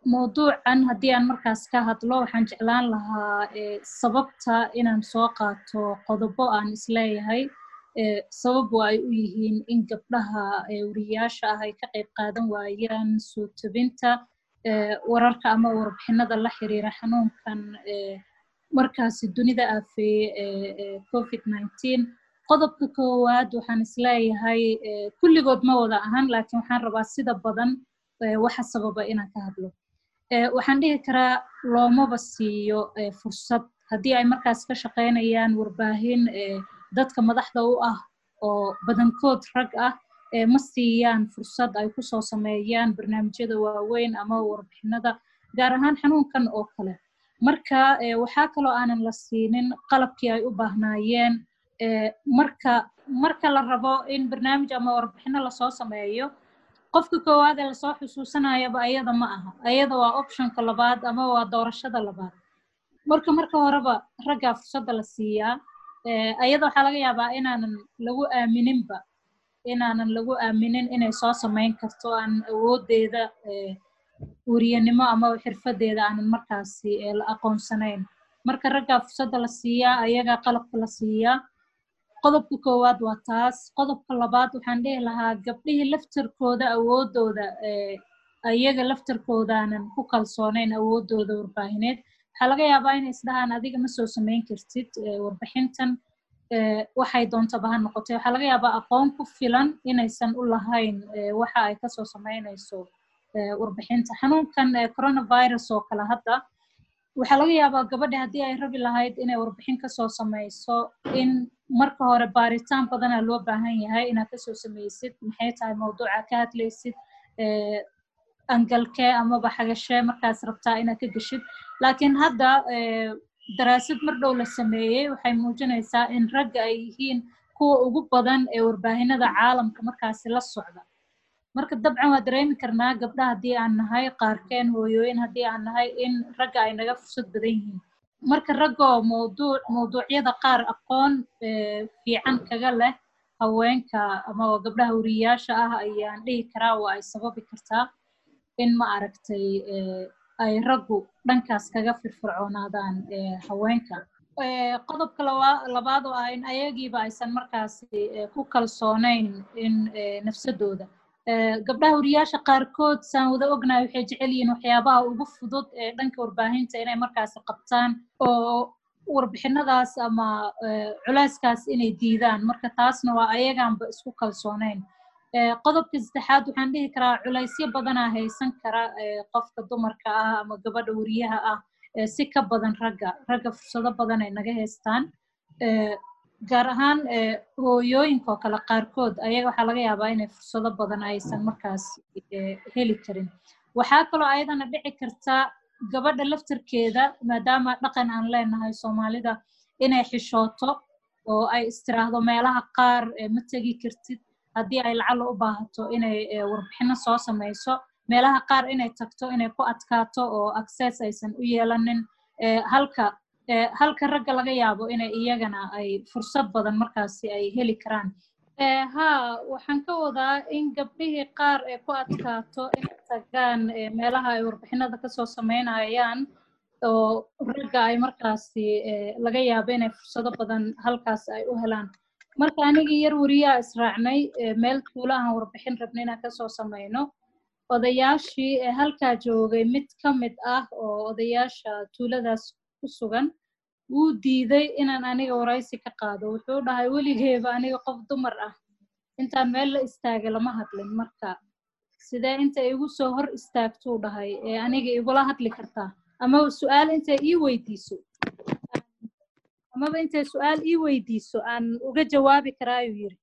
mawduucan haddii aan markaas ka hadlo waxaan jeclaan lahaa sababta inaan soo qaato qodobo aan isleeyahay sababu ay u yihiin in gabdhaha wariyaasha ah ay ka qayb qaadan waayaan soo tebinta wararka ama warbixinada la xiriira xanuunkan markaasi dunida aafeeye covid nineteen qodobka koowaad waxaan isleeyahay kulligood ma wada ahan laakiin waxaan rabaa sida badan waxa sababa inaan ka hadlo waxaan dhihi karaa loomaba siiyo fursad haddii ay markaas ka shaqaynayaan warbaahin dadka madaxda u ah oo badankood rag ah ma siiyaan fursad ay kusoo sameeyaan barnaamijyada waaweyn ama warbixinada gaar ahaan xanuunkan oo kale marka waxaa kaloo aanan la siinin qalabkii ay u baahnaayeen marka marka la rabo in barnaamij ama warbixino lasoo sameeyo qofka koowaad ee lasoo xusuusanayaba ayada ma aha ayada waa optionka labaad ama waa doorashada labaad marka marka horeba raggaa fursadda la siiyaa ayada waxaa laga yaabaa inaanan lagu aamininba inaanan lagu aaminin inay soo samayn karto aan awoodeeda weriyanimo ama xirfadeeda aanan markaasi la aqoonsanayn marka raggaa fursadda la siiyaa ayagaa qalabka la siiyaa qodobka koowaad waa taas qodobka labaad waxaan dhihi lahaa gabdhihii laftarkooda awoodooda ayaga laftarkoodaanan ku kalsoonayn awoodooda warbaahineed waxaa laga yaabaa inay isdhahaan adiga ma soo samayn kartid warbixintan waxay doontaba ha noqotay waxaa laga yaabaa aqoon ku filan inaysan u lahayn waxa ay kasoo samaynayso warbixinta xanuunkan coronavirus oo kale hadda waxaa laga yaabaa gabadha haddii ay rabi lahayd inay warbixin kasoo samayso in marka hore baaritaan badanaa loo baahan yahay inaad kasoo samaysid maxay tahay mawduuca ka hadlaysid angalkee amaba xagashee markaas rabtaa inaad ka geshid laakiin hadda daraasad mar dhow la sameeyey waxay muujinaysaa in ragga ay yihiin kuwa ugu badan ee warbaahinada caalamka markaasi la socda marka dabcan waa dareemi karnaa gabdha haddii aan nahay qaarkeen hooyooyin haddii aan nahay in ragga ay naga fursad badan yihiin marka raggoo mawduuc mawduucyada qaar aqoon fiican kaga leh haweenka ama gabdhaha wariyaasha ah ayaan dhihi karaa waa ay sababi kartaa in ma aragtay ay raggu dhankaas kaga firfircoonaadaan haweenka qodobka labaad oo ah in ayagiiba aysan markaasi ku kalsoonayn in nafsadooda gabdhaha wariyaasha qaarkood saan wada ognahay waxay jecel yihiin waxyaabaha ugu fudud ee dhanka warbaahinta inay markaasi qabtaan oo warbixinadaas ama culeyskaas inay diidaan marka taasna waa ayagaanba isku kalsoonayn qodobka saddexaad waxaan dhihi karaa culeysyo badanaa haysan kara qofka dumarka ah ama gabadha wariyaha ah si ka badan ragga ragga fursado badan ay naga haystaan gaar ahaan hooyooyinka oo kale qaarkood ayaga waxaa laga yaabaa inay fursado badan aysan markaas heli karin waxaa kaloo ayadana dhici karta gabadha laftarkeeda maadaama dhaqan aan leenahay soomaalida inay xishooto oo ay istiraahdo meelaha qaar ma tegi kartid haddii ay lacala u baahato inay warbixino soo samayso meelaha qaar inay tagto inay ku adkaato oo access aysan u yeelanin halka halka ragga laga yaabo inay iyagana ay fursad badan markaasi ay heli karaan ha waxaan ka wadaa in gabdhihii qaar ay ku adkaato inay tagaan meelaha ay warbixinada kasoo samaynayaan oo ragga ay markaasi laga yaabo inay fursado badan halkaas ay u helaan marka anigii yar wariyaa israacnay meel tuula aan warbixin rabna inaan kasoo samayno odayaashii ee halkaa joogay mid ka mid ah oo odayaasha tuuladaas ku sugan wuu diiday inaan aniga waraysi ka qaado wuxuu dhahay weligeeba aniga qof dumar ah intaan meel la istaagay lama hadlin marka sidee inta igu soo hor istaagtuu dhahay ee aniga igula hadli kartaa amaba su-aal intay ii weydiiso amaba intay su-aal ii weydiiso aan uga jawaabi karaayuu yiri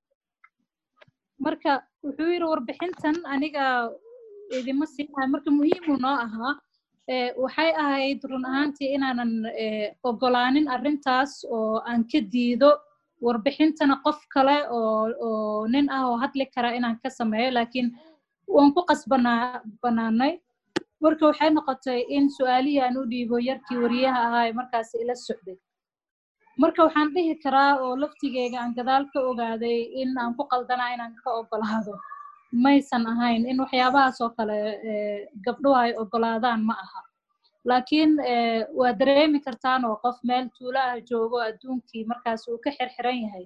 marka wuxuu yidhi warbixintan aniga idima siinahay marka muhiimu noo ahaa waxay ahayd run ahaantii inaanan ogolaanin arrintaas oo aan ka diido warbixintana qof kale oo oo nin ah oo hadli kara inaan ka sameeyo laakiin waan ku qasbanaa banaanay marka waxay noqotay in su-aalihii aan u dhiibo yarkii wariyaha ahaa ee markaas ila socday marka waxaan dhihi karaa oo laftigeyga aan gadaal ka ogaaday in aan ku qaldanaa inaan ka ogolaado maysan ahayn in waxyaabahaas oo kale gabdhuhu ay ogolaadaan ma aha laakiin waa dareemi kartaan oo qof meel tuulo ah joogo adduunkii markaas uu ka xirxiran yahay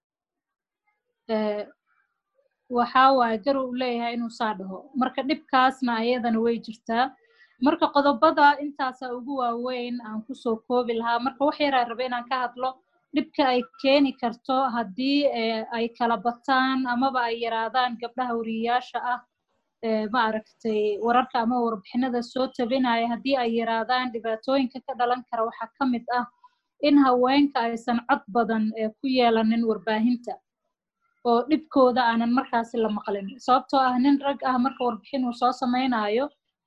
waxaa waaye gar uu leeyahay inuu saa dhaho marka dhibkaasna ayadana way jirtaa marka qodobada intaasa ugu waaweyn aan kusoo koobi lahaa marka wax yaraa raba inaan ka hadlo dhibka ay keeni karto haddii ay kala bataan amaba ay yaraadaan gabdhaha wariyayaasha ah ma aragtay wararka ama warbixinada soo tabinaya haddii ay yaraadaan dhibaatooyinka ka dhalan kara waxaa ka mid ah in haweenka aysan cod badan ku yeelanin warbaahinta oo dhibkooda aanan markaasi la maqlin sababtoo ah nin rag ah marka warbixin uu soo samaynayo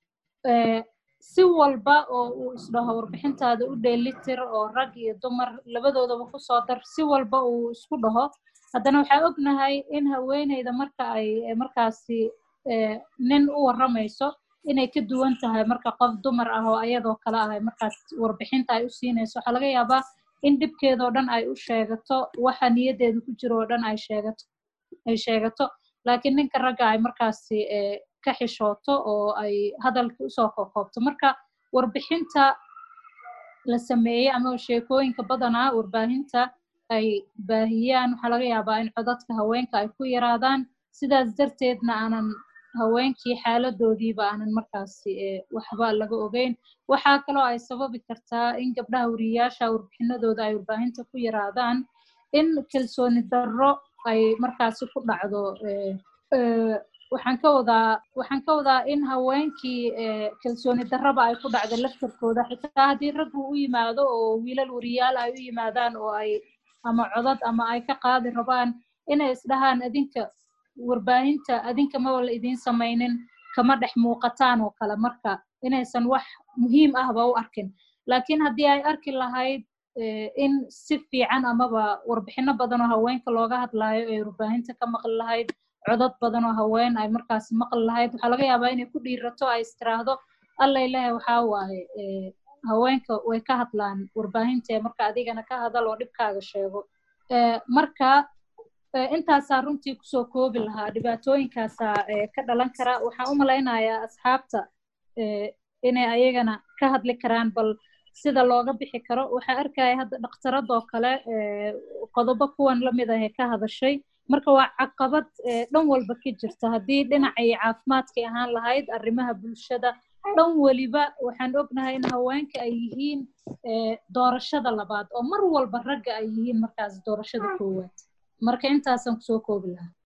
si walba oo uu isdhaho warbixintaada u dheelitir oo rag iyo dumar labadoodaba kusoo dar si walba uu isku dhaho haddana waxaa ognahay in haweeneyda marka ay markaasi nin u warramayso inay ka duwan tahay marka qof dumar ah oo ayadoo kale ah markaas warbixinta ay u siinayso waxaa laga yaabaa in dhibkeedoo dhan ay u sheegato waxa niyaddeeda ku jiro oo dhan ay sheegato ay sheegato laakiin ninka ragga ay markaasi ka xishooto oo ay hadalkii usoo kokoobto marka warbixinta la sameeyey ama sheekooyinka badanaa warbaahinta ay baahiyaan waxaa laga yaabaa in codadka haweenka ay ku yaraadaan sidaas darteedna aanan haweenkii xaaladoodiiba aanan markaasi waxba laga ogeyn waxaa kaloo ay sababi kartaa in gabdhaha wariyayaasha warbixinadooda ay warbaahinta ku yaraadaan in kalsooni darro ay markaasi ku dhacdo waxaan ka wadaa waxaan ka wadaa in haweenkii kalsooni darraba ay ku dhacdo laftarkooda xitaa haddii raggu u yimaado oo wiilal wariyaal ay u yimaadaan oo ay ama codad ama ay ka qaadi rabaan inay isdhahaan adinka warbaahinta adinka maba la idiin samaynin kama dhex muuqataan oo kale marka inaysan wax muhiim ahba u arkin laakiin haddii ay arki lahayd in si fiican amaba warbixino badan oo haweenka looga hadlaayo ee warbaahinta ka maqli lahayd codad badan oo haween ay markaasi maqli lahayd waxaa laga yaabaa inay ku dhiirato ay istiraahdo allay lehe waxaa waaye haweenka way ka hadlaan warbaahinta ee marka adigana ka hadal oo dhibkaaga sheego marka intaasaa runtii kusoo koobi lahaa dhibaatooyinkaasaa ka dhalan kara waxaan u malaynayaa asxaabta inay ayagana ka hadli karaan bal sida looga bixi karo waxaa arkaya hadda dhakhtaradoo kale qodobo kuwan lamid ah ee ka hadashay marka waa caqabad dhan walba ka jirta haddii dhinacay caafimaadkay ahaan lahayd arrimaha bulshada dhan weliba waxaan ognahay in haweenka ay yihiin doorashada labaad oo mar walba ragga ay yihiin markaas doorashada koowaad marka intaasaan kusoo koobi lahaa